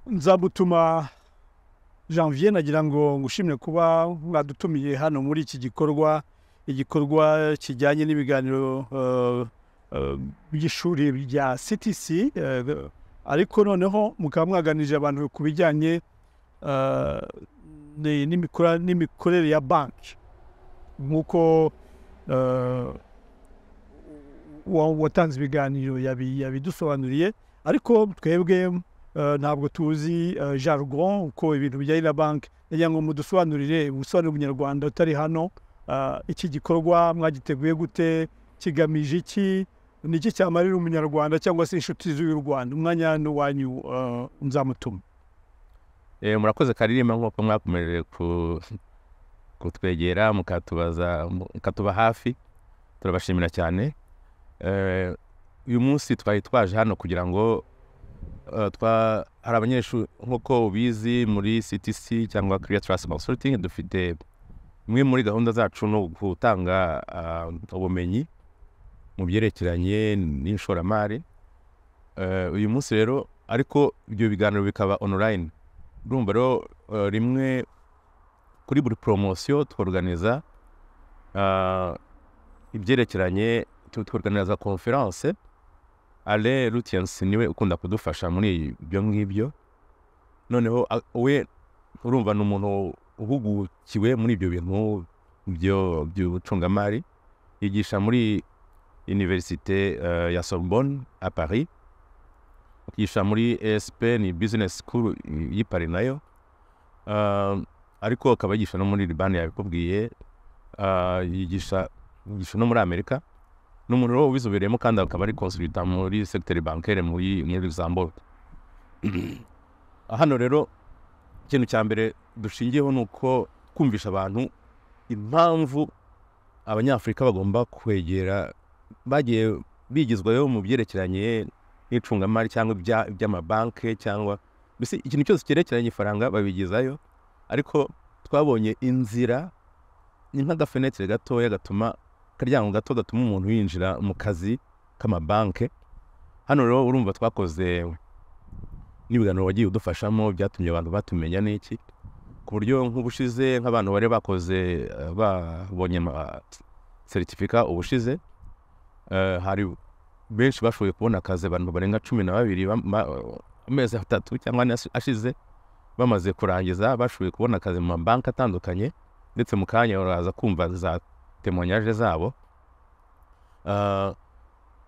nza gutuma janvier nagira ngo ngushimire kuba mwadutumiye hano muri iki gikorwa igikorwa kijyanye n'ibiganiro by'ishuri rya ctc ariko noneho mukaba mwaganirije abantu ku bijyanye n'imikorere ya banki nk'uko watanze ibiganiro yabidusobanuriye ariko twebwe ntabwo tuzi jargon uko ibintu bijyanye na banki kugira ngo mudusobanurire ubusobanuro bunyarwanda utari hano iki gikorwa mwagiteguye gute kigamije iki ni iki cyamarira umunyarwanda cyangwa se inshuti z'uyu rwanda umwanya n'uwanyu nzamutume murakoze karirimba nk'uko mwakomeje kutwegera mukatuba hafi turabashimira cyane uyu munsi twari twaje hano kugira ngo hari abanyeshuri nk'uko ubizi muri ctc cyangwa kiriya tarasi consulting dufite imwe muri gahunda zacu ni ugutanga ubumenyi mu byerekeranye n'ishoramari uyu munsi rero ariko ibyo biganiro bikaba online urumva rero rimwe kuri buri poromosiyo tworuganiza ibyerekeranye tworuganiza konferanse ale rutiyansi niwe ukunda kudufasha muri ibyo ngibyo noneho we urumva ni umuntu uhugukiwe muri ibyo bintu by'ubucungamari yigisha muri iniverisite ya sorbonne a paris yigisha muri esp ni bizinesi sikuru y'i paris nayo ariko akaba yigisha no muri libani yabikubwiye yigisha no muri amerika ni umuntu rero ubizobereyemo kandi akaba ari konsulita muri segiteri bankere muri luxembourg hano rero ikintu cya mbere dushingiyeho ni uko kumvisha abantu impamvu abanyafurika bagomba kwegera bagiye bigizwayo mu byerekeranye n'icungamari cyangwa iby'amabanki cyangwa mbese ikintu cyose cyerekeranye ifaranga babigezayo ariko twabonye inzira ni nk'agafenetire gatoya gatuma akaryango gato gatuma umuntu yinjira mu kazi k'amabanki hano rero urumva twakoze n'ibiganiro wagiye udufashamo byatumye abantu batumenya n'iki ku buryo nk'ubushize nk'abantu bari bakoze babonye seritifika ubushize hari benshi bashoboye kubona akazi abantu barenga cumi na babiri amezi atatu cyangwa ane ashize bamaze kurangiza bashoboye kubona akazi mu mabanki atandukanye ndetse mu kanya baraza kumva za temonyaje zabo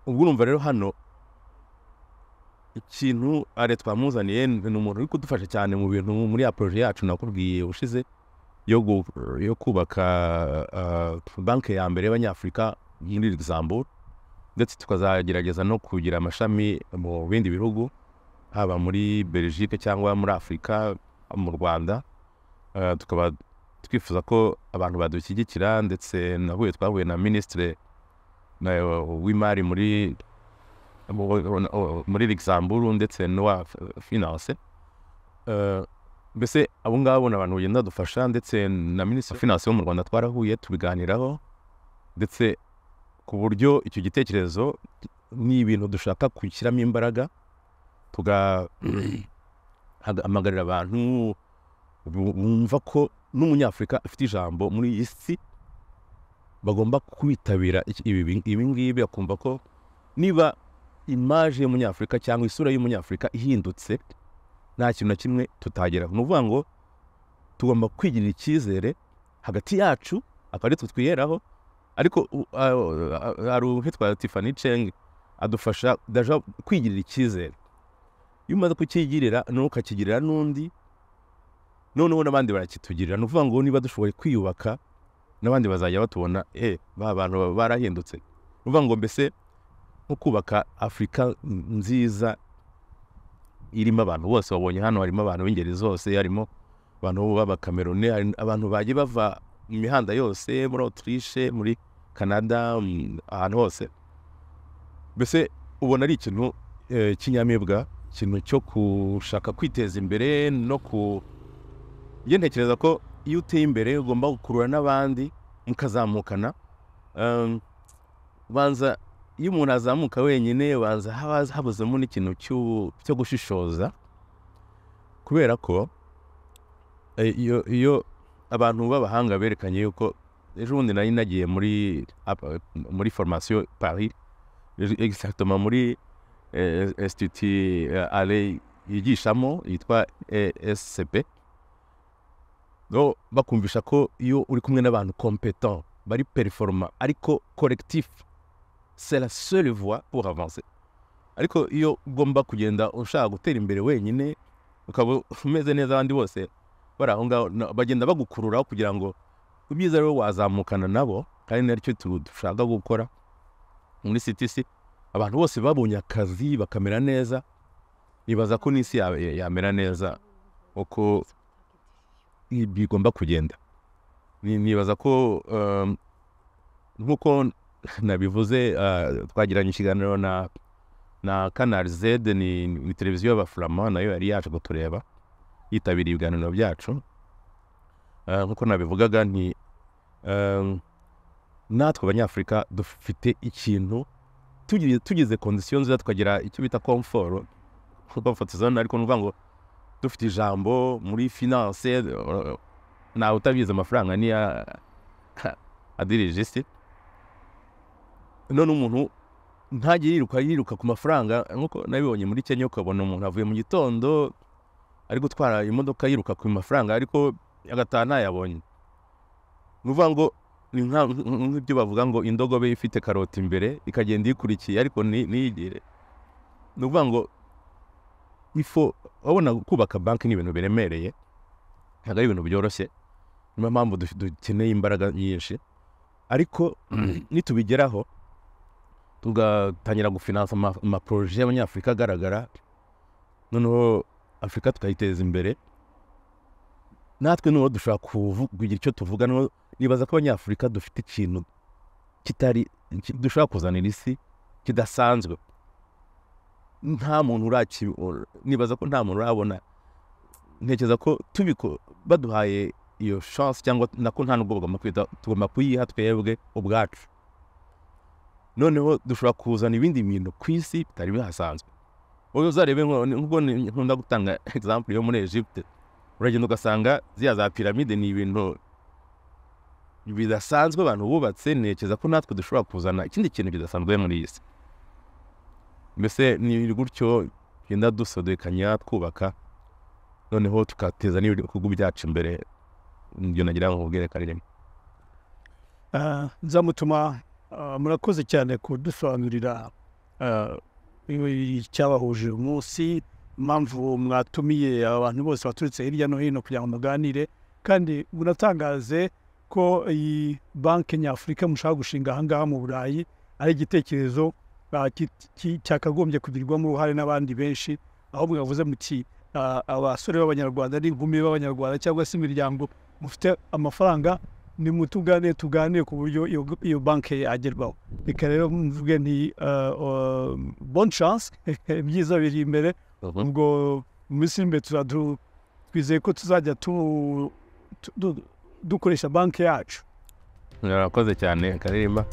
ubwo urumva rero hano ikintu are twamuzaniye ni umuntu uri kudufasha cyane mu bintu muri ya poroje yacu nakubwiye ushize yo kubaka banki ya mbere y'abanyafurika muri luxembourg ndetse tukazagerageza no kugira amashami mu bindi bihugu haba muri belgique cyangwa muri afurika mu rwanda tukaba twifuza ko abantu badushyigikira ndetse nahuye twahuye na minisitire w'imari muri muri luxembourg ndetse n'uwa finance mbese abo ngabo ni abantu bagenda badufasha ndetse na minisitiri finance wo mu rwanda twarahuye tubiganiraho ndetse ku buryo icyo gitekerezo ni ibintu dushaka gushyiramo imbaraga tugahamagarira abantu bumva ko n'umunyafurika afite ijambo muri iyi si bagomba kwitabira ibi ngibi bakumva ko niba imaje y'umunyafurika cyangwa isura y'umunyafurika ihindutse nta kintu na kimwe tutagera ni ukuvuga ngo tugomba kwigirira icyizere hagati yacu akaba ari twe twiheraho ariko hari uwitwa tifani ceng adufasha kwigirira icyizere iyo umaze kukigirira noneho ukakigirira n'undi noneho n'abandi barakitugirira ni ukuvuga ngo niba dushoboye kwiyubaka n'abandi bazajya batubona e ba bantu barahindutse ni ukuvuga ngo mbese nko kubaka afurika nziza irimo abantu bose babonye hano harimo abantu b'ingeri zose harimo abantu b'abakamerone abantu bagiye bava mu mihanda yose muri otirishe muri canada ahantu hose mbese ubona ari ikintu cy'inyamibwa ikintu cyo gushaka kwiteza imbere no ku njye ntekereza ko iyo uteye imbere ugomba gukurura n'abandi mukazamukana banza iyo umuntu azamuka wenyine banza habuzemo n'ikintu cyo gushishoza kubera ko eh, iyo iyo abantu b'abahanga berekanye yuko ejo bundi nari nagiye muri ap- muri formation paris ejo- exactement muri eh, institut eh, ale yigishamo yitwa escp no bakumvisha ko iyo uri kumwe n'abantu competent bari performa ariko collectif c'est la seule voie pour avancer ariko iyo ugomba kugenda ushaka gutera imbere wenyine ukaba umeze neza abandi bose bari aho ngaho na- bagenda bagukururaho kugira ngo ibyiza rero wazamukana nabo kandi naricyo tu- dushaka gukora muri ctc abantu bose babonye akazi bakamera neza nibaza ko n'isi ya- ya- yamera neza uko i- bigomba kugenda Ni- nibaza ko um, nk'uko nabivuze uh, twagiranye ikiganiro na na canal z ni, ni televiziyo y'abafurama nayo yari yaje kutureba yitabiriye ibiganiro byacu Uh, nk'uko nabivugaga ni um, natwe abanyafurika dufite ikintu tugize, tugize kondisiyo nziza tukagira icyo bita komforo comfort zone ariko ni ukuvuga ngo dufite ijambo muri finance uh, ntawe utabizi amafaranga ni ya adirije isi none umuntu ntajya yiruka yiruka ku mafaranga nk'uko nabibonye muri kenya ukabona umuntu avuye mu gitondo ari gutwara imodoka yiruka ku mafaranga ariko agataha ntayabonye ni ukuvuga ngo ni nka- nk'ibyo bavuga ngo indogobe ifite karoti imbere ikagenda iyikurikiye ariko nti- ntiyigire ni ukuvuga ngo ifo urabona kubaka banki ni ibintu biremereye ntabwo ari ibintu byoroshye niyo mpamvu du- dukeneye imbaraga nyinshi ariko nitubigeraho tugatangira gufinansa ama- amaporoje y'abanyafurika agaragara noneho afurika tukayiteza imbere natwe n'uwo dushobora kuvu- kugira icyo tuvuga noneho nibaza ko abanyafurika dufite ikintu kitari ki- dushobora kuzanira isi kidasanzwe nta muntu uraki nibaza ko nta muntu urabona ntekereza ko tubiko baduhaye iyo chance cyangwa nako nta nubwo bagomba kwita tugomba kuyiha twebwe ubwacu noneho dushobora kuzana ibindi bintu ku isi bitari bihasanzwe wowe uzarebe nko- nk'ubwo ni- nkunda gutanga example yo muri Egypte uragenda ugasanga ziriya za piramide ni ibintu bidasanzwe abantu bubatse ntekereza ko natwe dushobora kuzana ikindi kintu kidasanzwe muri iyi si mbese ni gutyo genda dusodekanya twubaka noneho tukateza n'ibihugu byacu imbere ibyo nagira ngo ubwerekanire Ah, nzamutuma ah, murakoze cyane kudusobanurira ah, ibi- icyabahuje uyu munsi impamvu mwatumiye abantu bose baturutse hirya no hino kugira ngo muganire kandi munatangaze ko iyi banki nyafurika mushaka gushinga aha ngaha mu burayi ari igitekerezo ah, ki- ki- cyakagombye kugirirwamo uruhare n'abandi benshi aho mwavuze muti ah, abasore b'abanyarwanda n'inkumi b'abanyarwanda cyangwa se imiryango mufite amafaranga nimutugane tuganire ku buryo iyo, iyo banki yagerwaho reka rero mvuge nti uh, uh, bonne chance ibyiza biri imbere ubwo mu minsi iri imbere tuzadu- twizeye ko tuzajya tu, tu, du, dukoresha banki yacu murakoze cyane karirimba